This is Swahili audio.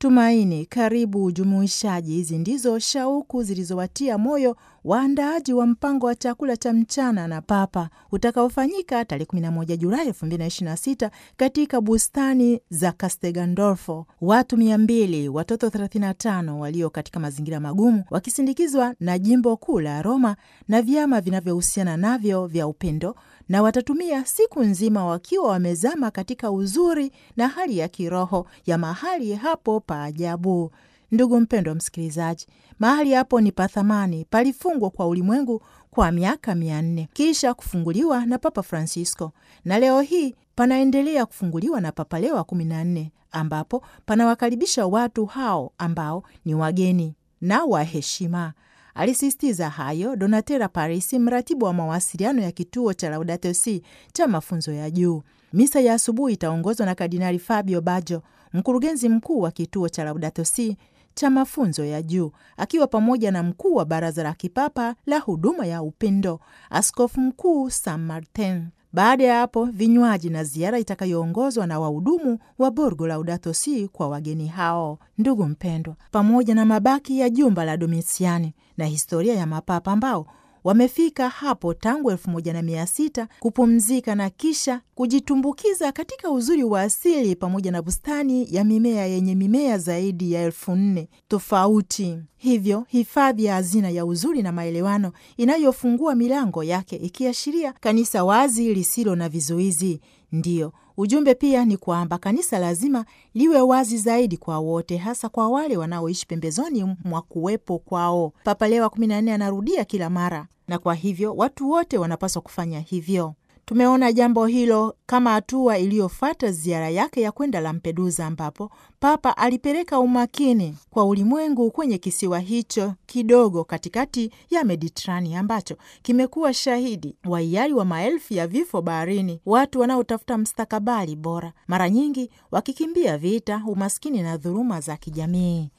tumaini, karibu, ujumuishaji. Hizi ndizo shauku zilizowatia moyo waandaaji wa mpango wa chakula cha mchana na Papa utakaofanyika tarehe 11 Julai 2026 katika bustani za Castel Gandolfo. Watu 200, watoto 35 walio katika mazingira magumu, wakisindikizwa na jimbo kuu la Roma na vyama vinavyohusiana navyo vya upendo, na watatumia siku nzima wakiwa wamezama katika uzuri na hali ya kiroho ya mahali hapo pa ajabu. Ndugu mpendwa msikilizaji, mahali hapo ni pathamani, palifungwa kwa ulimwengu kwa miaka mia nne kisha kufunguliwa na Papa Francisco, na leo hii panaendelea kufunguliwa na Papa Leo wa kumi na nne, ambapo panawakaribisha watu hao ambao ni wageni na wa heshima. Alisisitiza hayo Donatella Parisi, mratibu wa mawasiliano ya kituo cha Laudato Si cha mafunzo ya juu. Misa ya asubuhi itaongozwa na Kardinali Fabio Baggio, mkurugenzi mkuu wa kituo cha Laudato Si cha mafunzo ya juu akiwa pamoja na mkuu wa baraza la kipapa la huduma ya upendo askofu mkuu San Martin. Baada ya hapo vinywaji na ziara itakayoongozwa na wahudumu wa Borgo Laudato Si kwa wageni hao. Ndugu mpendwa, pamoja na mabaki ya jumba la Domitiani na historia ya mapapa ambao wamefika hapo tangu elfu moja na mia sita kupumzika na kisha kujitumbukiza katika uzuri wa asili pamoja na bustani ya mimea yenye mimea zaidi ya elfu nne tofauti. Hivyo hifadhi ya hazina ya uzuri na maelewano inayofungua milango yake ikiashiria kanisa wazi lisilo na vizuizi. Ndiyo ujumbe pia ni kwamba kanisa lazima liwe wazi zaidi kwa wote, hasa kwa wale wanaoishi pembezoni mwa kuwepo kwao. Papa Leo wa kumi na nne anarudia kila mara, na kwa hivyo watu wote wanapaswa kufanya hivyo. Tumeona jambo hilo kama hatua iliyofuata ziara yake ya kwenda Lampedusa, ambapo Papa alipeleka umakini kwa ulimwengu kwenye kisiwa hicho kidogo katikati ya Mediterania ambacho kimekuwa shahidi wa hiari wa maelfu ya vifo baharini, watu wanaotafuta mstakabali bora, mara nyingi wakikimbia vita, umaskini na dhuluma za kijamii.